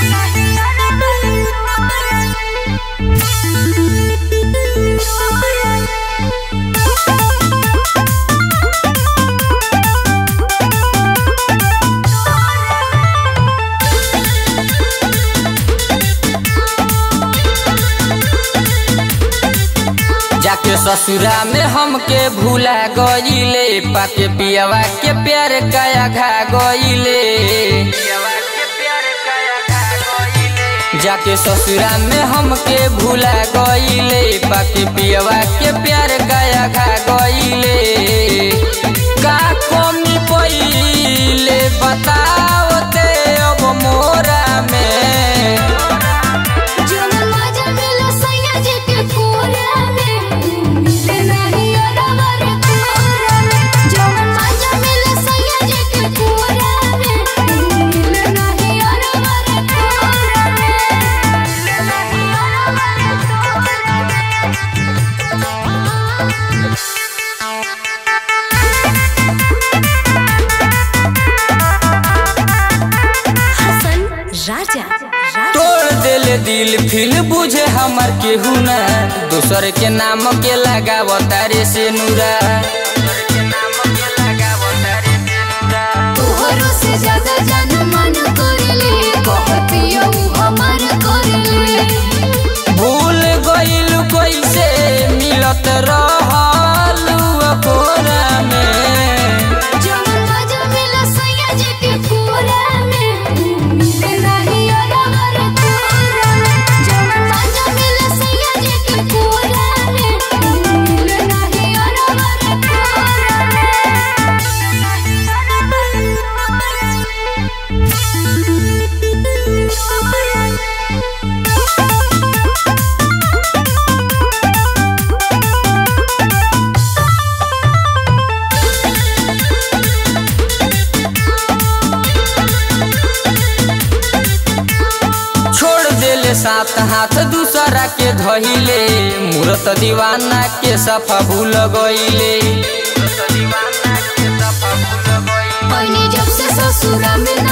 जाके ससुरा में हमके भूला गईले पाके पियावा के प्यार काया घा गईले जाके ससुरा में हमके भूला गईले पाके पियावा के प्यार काया घा गईले का कमी पईले बताओ ते अब मोरा में जवन मजा मिला सैया जी के कोरा में मिले नहीं अरवा रे कोरा में जवन मजा मिला सैया जी के कोरा में मिले नहीं अरवा रे कोरा में मिले नहीं अरवा हसन राजा तोड़ देले दिल फिल बुझे हमर केहू ना दूसर के नाम के लगाव तारे से नूरा तोहरो से ज्यादा जान मन करले कहतियो हमार करले भूल गइल कैसे मिलत रहल कोरा में जवन मजा मिला सैया जी के कोरा में मिले नहीं अरवा रे कोरा में जवन मजा मिला सैया जी के कोरा में मिले नहीं अरवा रे कोरा में छोड़ देले साथ हाथ दूसरा के धइले मूरत दीवाना के सफा भूल गइले बनी जब से ससुरा में